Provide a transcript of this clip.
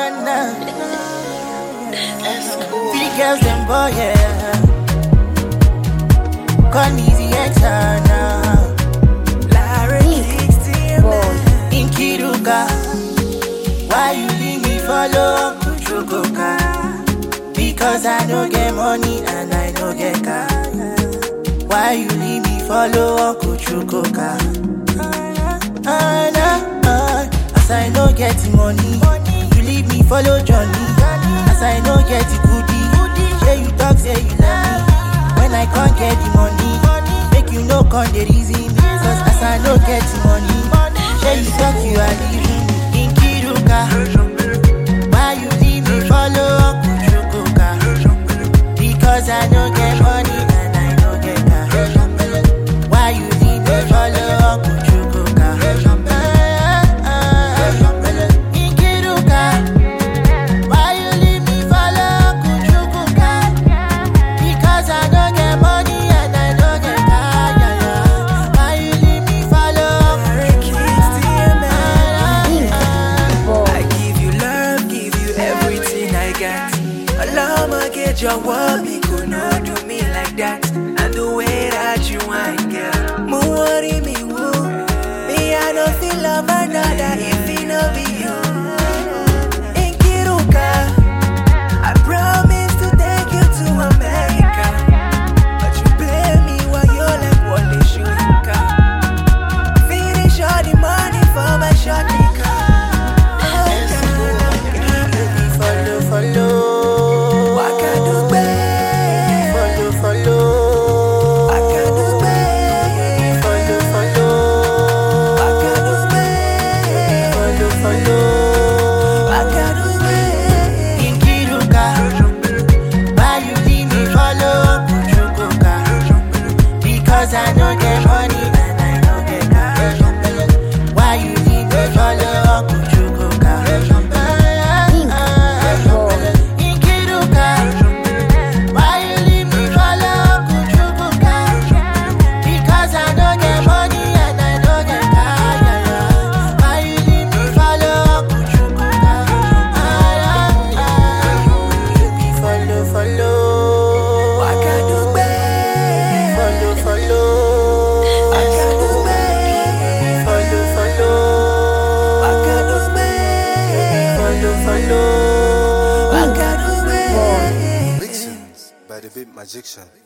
na na. Three girls, them boy, yeah. Call me the now. Larry In Kiruka, why you leave me follow Uncle Chukoka? Because I no get money and I no get car. Why you leave me follow Uncle Chukoka? Ah, nah, ah, As I no get the money, you leave me follow Johnny. As I no get the goodie, yeah you talk say you love me. When I can't get the money, make you no come the reason. Cause as I no get the money, yeah you talk you are leaving me. In Kiruka, why you leave me follow Uncle Chukoka? Because I no get money and I no get car. Why you leave me follow Uncle Chukoka? Ah, ah, ah. In Kiruka, why you leave me follow Uncle Chukoka? Because I don't get money and I don't get car. yeah, yeah. Why you leave me follow Uncle Chukoka? I give you love, give you everything I got. Alama get your word, me could not do me like that. And the way that you want, girl. Mo worry me, woo. Me, I don't feel love another if it no be you. In Kiruka, I promise to take you to America. But you play me while you're like Wally Shurika. Finish all the money for my shot nigga. Follow, follow. Wakadugbe, Follow, follow. wakadugbe, Follow, follow. wakadugbe, Follow, follow. wakadugbe. In Kiruka, why you leave me follow Uncle Chukoka? Because I no get money and I no get car. Why you leave me follow Uncle Chukoka? Ah, ah, ah. In Kiruka, why you leave me follow Uncle Chukoka? Because I no get money and I no get car. yeah, yeah. Why you leave me follow Uncle Chukoka? Ah, ah, ah. You be follow, follow. Wakadugbe, Follow, follow. wakadugbe, Follow, follow. wakadugbe, Follow, follow. wakadugbe. Vixens by the Big Magician.